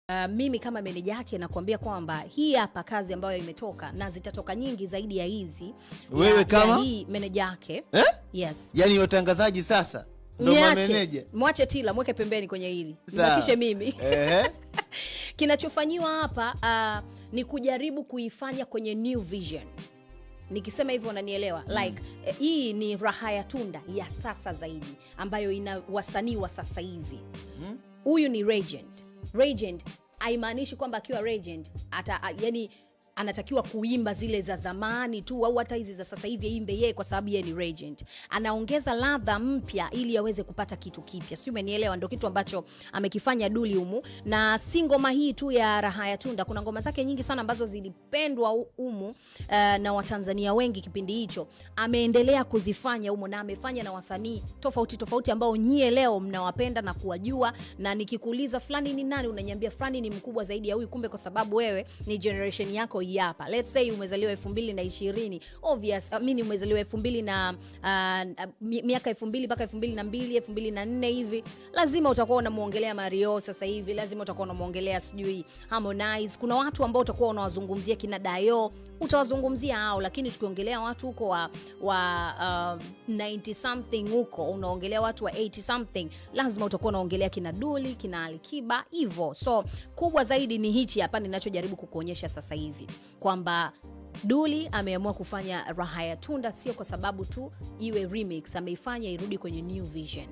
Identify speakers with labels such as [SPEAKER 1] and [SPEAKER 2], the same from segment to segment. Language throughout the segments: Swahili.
[SPEAKER 1] Uh, mimi kama meneja yake nakuambia kwamba hii hapa kazi ambayo imetoka na zitatoka nyingi zaidi ya hizi
[SPEAKER 2] Wewe
[SPEAKER 1] ya,
[SPEAKER 2] kama?
[SPEAKER 1] ya hii meneja yake
[SPEAKER 2] eh?
[SPEAKER 1] yes
[SPEAKER 2] yaani watangazaji sasa ndo
[SPEAKER 1] Niache.
[SPEAKER 2] mameneja
[SPEAKER 1] mwache tila mweke pembeni kwenye hili
[SPEAKER 2] Sawa.
[SPEAKER 1] nibakishe mimi
[SPEAKER 2] Ehe.
[SPEAKER 1] kinachofanyiwa hapa uh, ni kujaribu kuifanya kwenye new vision nikisema hivyo unanielewa like eh, hii ni raha ya tunda ya sasa zaidi ambayo ina wasanii wa sasa hivi huyu ni regent regent haimaanishi kwamba akiwa regent ata a- yani anatakiwa kuimba zile za zamani tu au hata hizi za sasa hivi aimbe yeye kwa sababu yeye ni regent anaongeza ladha mpya ili aweze kupata kitu kipya si umenielewa ndo kitu ambacho amekifanya duli humu na si ngoma hii tu ya raha ya tunda kuna ngoma zake nyingi sana ambazo zilipendwa hu- humu uh, na watanzania wengi kipindi hicho ameendelea kuzifanya humu na amefanya na wasanii tofauti tofauti ambao nyie leo mnawapenda na kuwajua na nikikuuliza fulani ni nani unanyambia fulani ni mkubwa zaidi ya huyu kumbe kwa sababu wewe ni generation yako hii hapa let's say umezaliwa elfu mbili na ishirini obvious uh, mini umezaliwa elfu mbili na uh, mi- miaka elfu mbili mpaka elfu mbili na mbili elfu mbili na nne hivi lazima utakuwa unamwongelea mario sasa hivi lazima utakuwa unamwongelea sijui harmonize kuna watu ambao utakuwa unawazungumzia kina dayo utawazungumzia hao lakini tukiongelea watu huko wa, wa uh, 90 something huko unaongelea watu wa 80 something lazima utakuwa unaongelea kina duli kina alikiba hivo so kubwa zaidi ni hichi hapa ninachojaribu kukuonyesha sasa hivi kwamba duli ameamua kufanya raha ya tunda sio kwa sababu tu iwe remix ameifanya irudi kwenye new vision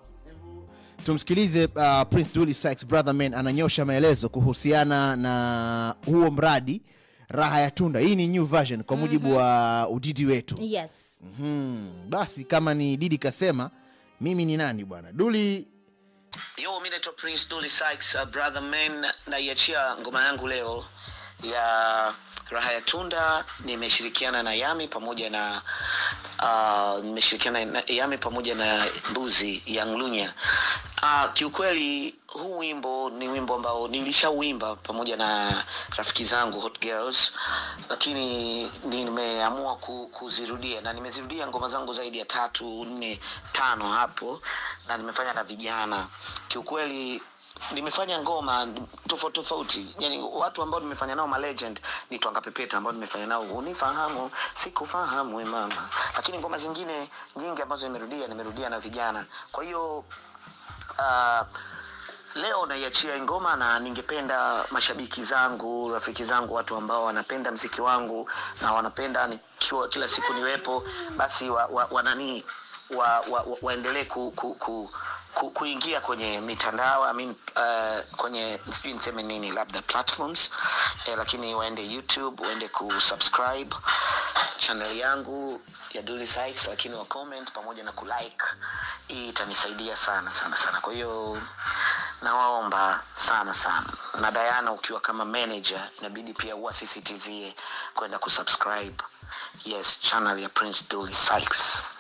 [SPEAKER 2] tumsikilize uh, prince Dully Sykes brother man ananyosha maelezo kuhusiana na huo mradi raha ya tunda hii ni new version kwa mujibu wa udidi wetu
[SPEAKER 1] yes
[SPEAKER 2] hmm. basi kama ni didi kasema mimi ni nani bwana duli
[SPEAKER 3] Yo, mi naitwa Prince Dully Sykes, uh, brother man, naiachia ngoma yangu leo ya raha ya tunda. Nimeshirikiana na Yami pamoja na uh, nimeshirikiana na Yami pamoja na Mbuzi ya Nglunya. Uh, kiukweli huu wimbo ni wimbo ambao nilishauimba pamoja na rafiki zangu Hot Girls, lakini nimeamua ku, kuzirudia na nimezirudia ngoma zangu zaidi ya tatu nne tano hapo, na nimefanya na vijana. Kiukweli nimefanya ngoma tofauti tofauti, yani watu ambao nimefanya nao malegend ni Twanga Pepeta ambao nimefanya nao unifahamu sikufahamu we mama, lakini ngoma zingine nyingi ambazo nimerudia nimerudia na vijana, kwa hiyo uh, leo naiachia hii ngoma na ningependa mashabiki zangu rafiki zangu watu ambao wanapenda mziki wangu na wanapenda nikiwa kila siku niwepo basi wa, wa, wanani wa, wa, wa, waendelee ku, ku, ku, ku, kuingia kwenye mitandao I mean, uh, kwenye sijui niseme nini labda platforms eh, lakini waende youtube waende kusubscribe channel yangu ya Dully Sykes, lakini wa comment pamoja na kulike hii itanisaidia sana sana sana kwa hiyo nawaomba sana sana na Diana ukiwa kama manager inabidi pia uwasisitizie kwenda kusubscribe yes channel ya Prince Dully Sykes